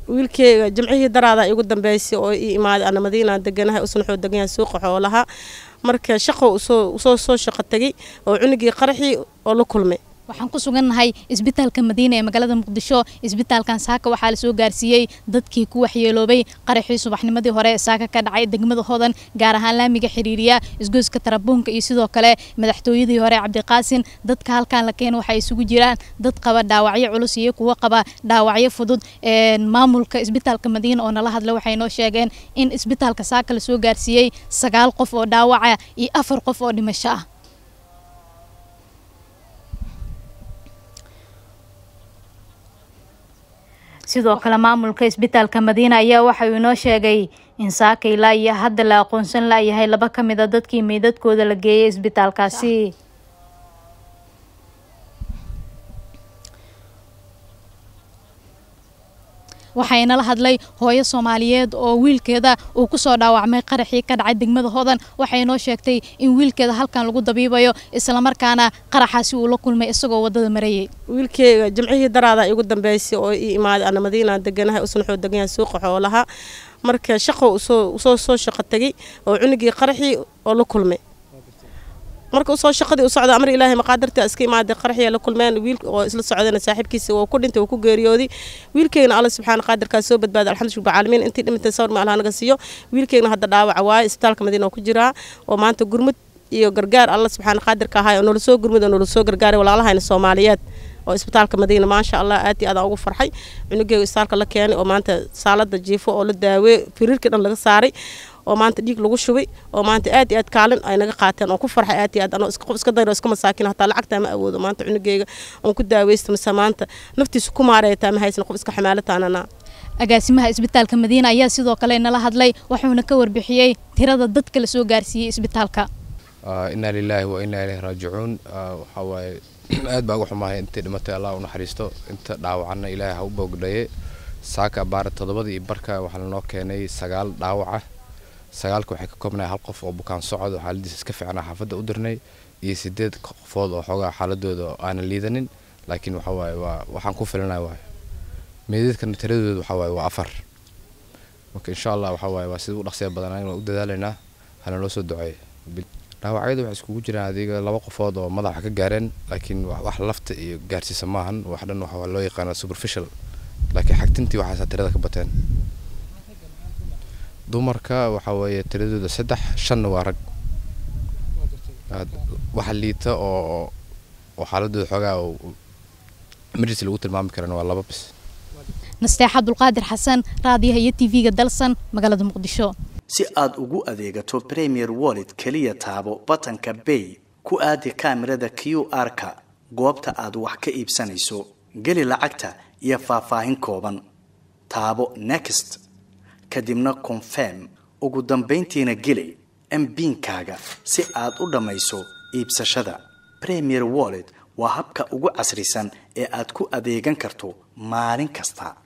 wiilkeyga jimcihii daraada igu dambeysay oo ii imaaday ana madiinaan deganahay usnaxoo degan yahay suuqa xoolaha marka shaqo usoo soo shaqo tegay oo cunugii qaraxii oo la kulmay waxaan ku sugannahay isbitaalka madiina ee magaalada muqdisho isbitaalkan saaka waxaa la soo gaarsiiyey dadkii ku waxyeeloobay qaraxii subaxnimadii hore ee saaka ka dhacay degmada hodan gaar ahaan laamiga xiriiriya isgoyska tarabuunka iyo sidoo kale madaxtooyadii hore cabdiqaasin dadka halkan la keena waxay isugu jiraan dad qaba dhaawacyo culus iyo kuwo qaba dhaawacyo fudud maamulka isbitaalka madiina oo nala hadla waxay noo sheegeen in isbitaalka saaka la soo gaarsiiyey sagaal qof oo dhaawaca iyo afar qof oo dhimasho ah sidoo kale maamulka isbitaalka madiina ayaa waxa uu inoo sheegay in saaka ilaa iyo hadda la aqoonsan layahay laba ka mid a dadkii meydadkooda la geeyay isbitaalkaasi waxaynala hadlay hooyo soomaaliyeed oo wiilkeeda uu kusoo dhaawacmay qaraxii ka dhacay degmada hodan waxay noo sheegtay in wiilkeeda halkan lagu dabiibayo islamarkaana qaraxaasi uu la kulmay isagoo wadada marayay wiilkeyga jimcihii daraada igu dambeysay oo ii imaaday ana madiinaan deganahay usnaxoo degan yahay suuqa xoolaha marka shaqo usoo soo shaqo tegay oo cunugii qaraxii oo la kulmay marka usoo shaqadii u socda amar ilaahay maqaadarta iska imaaday qaraxya la kulmeen wiil oo isla socdeen saaxiibkiisa oo ku dhintay oo ku geeriyooday wiilkeygna alla subxaana qaadirkaa soo badbaaday alxamdu rabbil caalamiin intii dhimantay sawir ma allaha naga siiyo wiilkeygna hadda dhaawaca waaye isbitaalka madiina oo ku jiraa oo maanta gurmud iyo gargaar alla subxaana qaadirka ahaay oo noola soo gurmud oo noola soo gargaaray walaalahayna soomaaliyeed oo isbitaalka madiina maasha allah aad iyo aadaan ugu farxay cunugeyga isbitaalka la keenay oo maanta saalada jiifo oo la daawey firiirkii dhan laga saaray oo maanta dhiig lagu shubay oo maanta aad iyo aad kaalin ay naga qaateen oo ku farxay aad iyo aad anoo qof iska dayro iska masaakin hataa lacagtaa ma awoodo maanta cunugeyga oon ku daaweysto mise maanta naftiisa ku maareetaa ma haysan qof iska xamaalataanana agaasimaha isbitaalka madiina ayaa sidoo kale nala hadlay wuxuuna ka warbixiyey tirada dadka la soo gaarsiiyey isbitaalka inaa lilaahi wa inaa ilaahi raajicuun waxaa waaye aad baa uga xumahay intay dhimatay allah u naxariisto inta dhaawacanna ilaahay ha u boogdhaye saaka baara toddobada iyo barka waxaa lanoo keenay sagaal dhaawaca sagaalka waxay ka koobnahay hal qof oo bukaan socod oo xaaladiisa iska fiicnaa xaafadda u dirnay iyo sideed qofood oo xoogaa xaaladooda aanan liidanin laakiin waxa waaye waa waxaan ku filanaya waaye meedeedkana tiradooda waxa waaye waa afar marka insha allah waxa waaye waa sida u dhaqsiya badanaa waan u dadaalaynaa hana loo soo duceeyo dhaawacyada waxay iskugu jiraan adiga laba qofood oo madaxa ka gaareen laakiin wax lafta iyo gaarsiisa maahan wax dhan waxa loo yaqaana superficial laakiin xagtintii waxaasaa tirada ka bateen dumarka waxa weeye tiradooda saddex shanna waa rag waxa liita oo oo xaaladooda xoogaa emergency lagu tilmaami karana waa laba bis nasteexa abdulqaadir xasan raadiyaha iyo t v-ga dalsan magaalada muqdisho si aad ugu adeegato premier wallet keliya taabo batanka bay ku aadi kaamirada q r-ka goobta aad wax ka iibsanayso geli lacagta iyo faahfaahin kooban taabo next kadibna confirm ugu dambayntiina geli mbiinkaaga si aad u dhammayso iibsashada premier wallet waa habka ugu casrisan ee aad ku adeegan karto maalin kasta